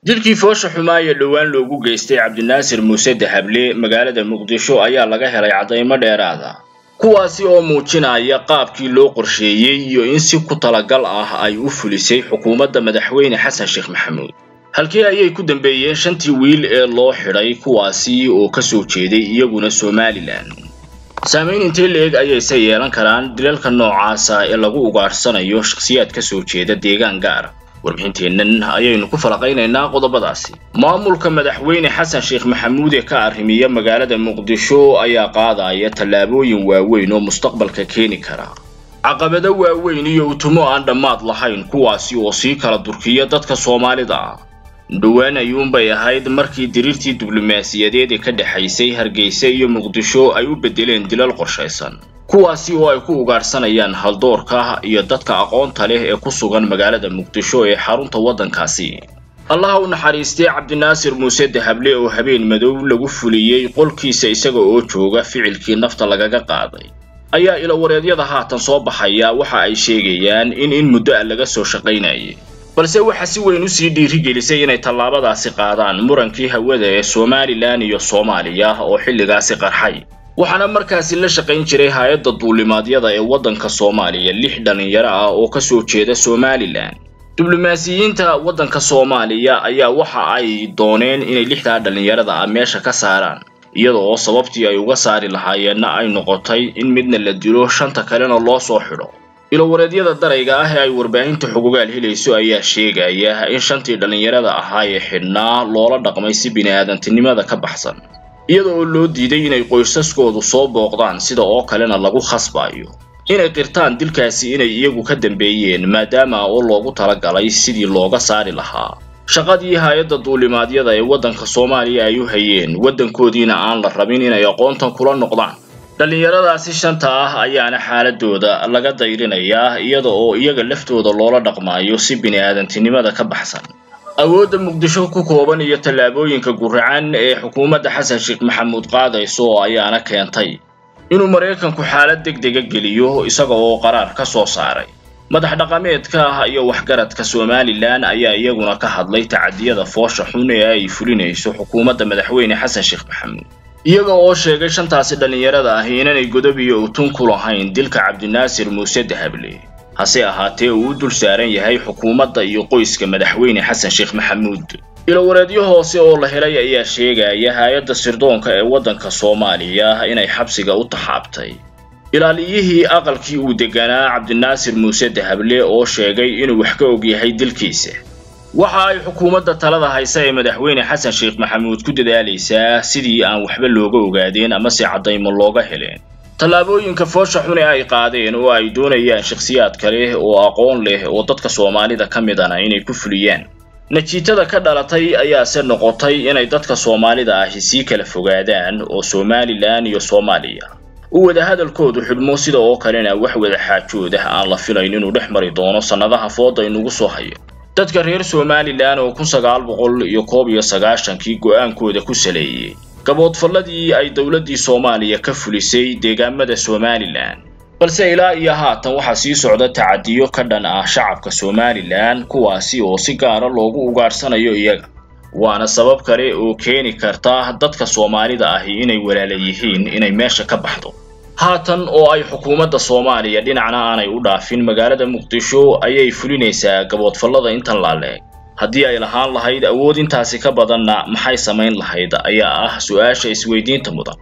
dilkii foosha xumaa ee dhowaan loogu geystay cabdinaasir muuse dahable magaalada muqdisho ayaa laga helay caddaymo dheeraada kuwaasi oo muujinaya qaabkii loo qorsheeyey iyo in si ku talagal ah ay u fulisay xukuumadda madaxweyne xasan sheekh maxamuud halkii ayay ku dambeeyeen shantii wiil ee loo xidhay kuwaasi oo ka soo jeeday iyaguna somalilan saamayn intee la-eg ayayse yeelan karaan dilalka noocaasa ee lagu ugaadhsanayo shakhsiyaad ka soo jeeda deegaan gaara warbixinteennan ayaynu ku falaqaynaynaa qodobadaasi maamulka madaxweyne xasan sheekh maxamuud ee ka arrimiya magaalada muqdisho ayaa qaadaya tallaabooyin waaweyn oo mustaqbalka keeni kara caqabado waaweyn iyo utumo aan dhammaad lahayn kuwaasi oo sii kala durkiya dadka soomaalida ah dhowaan ayuunbay ahayd markii diriirtii diblomaasiyadeed ee ka dhexaysay hargeysa iyo muqdisho ay u beddeleen dilal qorshaysan kuwaasi oo ay ku ugaadhsanayaan haldoorka iyo dadka aqoonta leh ee ku sugan magaalada muqdisho ee xarunta waddankaasi allaha u naxariistay cabdinaasir muuse dahable oo habeen madow lagu fuliyey qolkiisa isaga oo jooga ficilkii nafta lagaga qaaday ayaa ilawareedyada haatan soo baxaya waxa ay sheegayaan in in muddo a laga soo shaqaynayay balse waxaa si weyn usii dhiirigelisay inay tallaabadaasi qaadaan murankii hawada ee somalilan iyo soomaaliya oo xilligaasi qarxay waxaana markaasi la shaqayn jiray hay-adda duulimaadyada ee waddanka soomaaliya lix dhallinyaro ah oo ka soo jeeda somalilan diblomaasiyiinta waddanka soomaaliya ayaa waxa ay dooneen inay lixdaa dhallinyarada ah meesha ka saaraan iyada oo sababtii ay uga saari lahaayeenna ay noqotay in midna la dilo shanta kalena loo soo xidho ilowareedyada darayga ah ee ay warbaahinta xugugaal helayso ayaa sheegaya in shantii dhallinyarada ahaa ee xidhnaa loola dhaqmay si bini-aadantinimada ka baxsan iyada oo loo diiday inay qoysaskoodu soo booqdaan sida oo kalena lagu khasbayo inay qirtaan dilkaasi inay iyagu ka dambeeyeen maadaama oo loogu talagalay sidii looga saari lahaa shaqadii hay-adda duulimaadyada ee waddanka soomaaliya ay u hayeen waddankoodiina aan la rabin inay aqoontan kula noqdaan dhallinyaradaasi shanta ah ayaana xaaladooda laga dayrinayaa iyada oo iyaga laftooda loola dhaqmaayo si bini-aadantinimada ka baxsan awoodda muqdisho ku kooban iyo tallaabooyinka guracan ee xukuumadda xasan sheekh maxamuud qaadayso ayaana keentay inuu maraykanku xaalad deg dega geliyo isaga oo qaraar ka soo saaray madax dhaqameedka ah iyo waxgaradka somalilan ayaa iyaguna ka hadlay tacadiyada foosha xun ee ay fulinayso xukuumadda madaxweyne xasan sheekh maxamuud iyaga oo sheegay shantaasi dhallinyarada ahi inanay godob iyo utun ku lahayn dilka cabdinaasir muuse dahable hase ahaatee uu u dul saaran yahay xukuumadda iyo qoyska madaxweyne xasan sheekh maxamuud ilowareedyo hoose oo la helay ayaa sheegaya hay-adda sirdoonka ee waddanka soomaaliya inay xabsiga u taxaabtay ilaaliyihii aqalkii uu deganaa cabdinaasir muuse dahable oo sheegay inuu wax ka og yahay dilkiisa waxa ay xukuumadda talada haysa ee madaxweyne xasan sheekh maxamuud ku dadaalaysaa sidii aan waxba looga ogaadeen ama si caddaymo looga heleen tallaabooyinka foosha xun ee ay qaadeen oo ay doonayaan shakhsiyaad kale oo aqoon leh oo dadka soomaalida ka midana inay ku fuliyaan najiitada ka dhalatay ayaase noqotay inay dadka soomaalida ahi sii kala fogaadaan oo somalilan iyo soomaaliya u wada hadalkoodu xidhmo sida oo kalena wax wada xaajood ah aan la filayn inuu dhex mari doono sannadaha fooda inugu soo hayo dadka reer somalilan oo kun sagaal boqol iyo koob iyo sagaashankii go-aankooda ku saleeyey gaboodfalladii ay dowladdii soomaaliya ka fulisay deegaamada somalilan balse ilaa iyo haatan waxaa sii socda tacadiyo ka dhan ah shacabka somalilan kuwaasi oo si gaara loogu ugaadhsanayo iyaga waana sabab kale oo keeni karta dadka soomaalida ahi inay walaala yihiin inay meesha ka baxdo haatan oo ay xukuumadda soomaaliya dhinacna aanay u dhaafin magaalada muqdisho ayay fulinaysaa gaboodfallada intan laaleeg haddii ay lahaan lahayd awood intaasi ka badanna maxay samayn lahayd ayaa ah su-aasha isweydiinta mudan